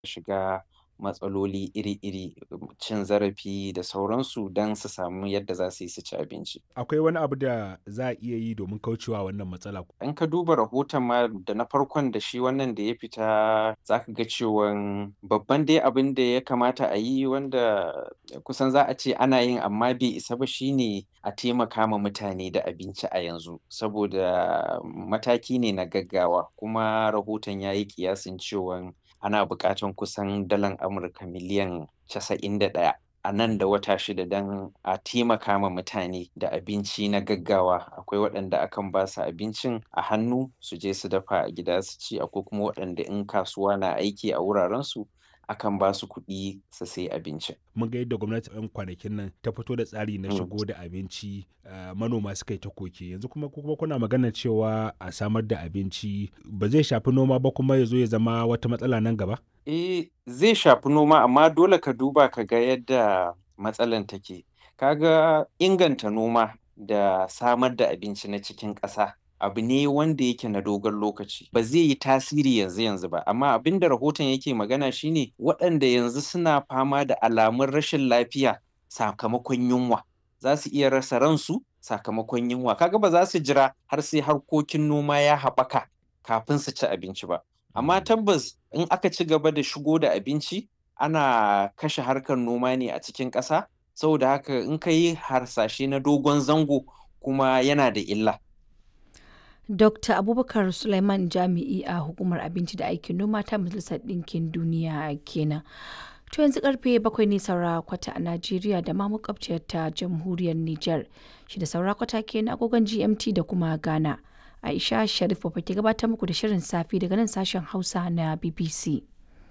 shiga matsaloli iri-iri, cin zarafi da sauransu don su samu yadda za su yi su ci abinci. Akwai wani abu da za a iya yi domin kaucewa wannan matsala? In ka duba rahoton ma da na farkon da shi wannan da ya fita za ka ga cewan babban dai abin da ya kamata a yi wanda kusan za a ce ana yin amma bai isa ba shine a taimaka ma mutane da abinci a yanzu. Saboda mataki ne na gaggawa kuma rahoton ya yi ƙiyasin cewan ana buƙatan kusan dalar Amurka miliyan casa'in da ɗaya a nan da wata shida don a taimaka ma mutane da abinci na gaggawa. Akwai waɗanda akan ba su abincin a hannu su je su dafa a gida su ci, akwai kuma waɗanda in kasuwa na aiki a wurarensu akan ba su kuɗi su sai abincin. Mun ga yadda gwamnati a 'yan kwanakin nan ta fito da tsari na Mm. shigo da abinci, ah, manoma suka yi ta koke. Yanzu kuma ku kuma kuna maganar cewa a samar da abinci ba zai shafi noma ba kuma ya zo ya zama wata matsala nan gaba? Eh, zai shafi noma amma dole ka duba ka ga yadda matsalan take. Ka ga inganta noma da samar da abinci na cikin ƙasa abu ne wanda yake na dogon lokaci. Ba zai yi tasiri yanzu yanzu ba, amma abin da rahoton yake magana shine waɗanda yanzu suna fama da alamun rashin lafiya sakamakon yunwa. Za su iya rasa ransu sakamakon yunwa. Ka ga ba za su jira har sai harkokin noma ya haɓaka kafin su ci abinci ba. Amma tabbas in aka ci gaba da shigo da abinci ana kashe harkar noma ne a cikin ƙasa. Saboda haka in ka yi harsashe na dogon zango kuma yana da illa. Dr. Abubakar Suleiman Jami'i a Hukumar Abinci da Aikin Noma ta Majalisar Ɗinkin Duniya kenan. To yanzu karfe bakwai ne saura kwata a Najeriya da ma makwabciyar ta Jamhuriyar Nijar. Shi da saura kwata kenan agogon GMT da kuma Ghana. Aisha Sharif Baba ke gabatar muku da shirin safi daga nan sashen Hausa na BBC.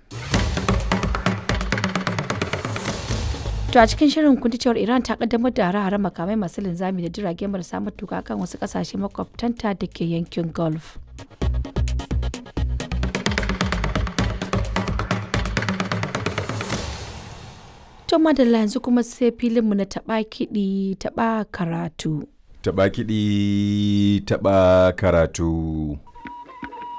To a cikin shirin kun ji cewar Iran ta kaddamar da hare-hare makamai masu linzami da jirage marasa matuka kan wasu kasashe makwabtanta da ke yankin Gulf. To madalla yanzu kuma sai filinmu na taɓa kiɗi taɓa karatu. Taɓa kiɗi taɓa karatu.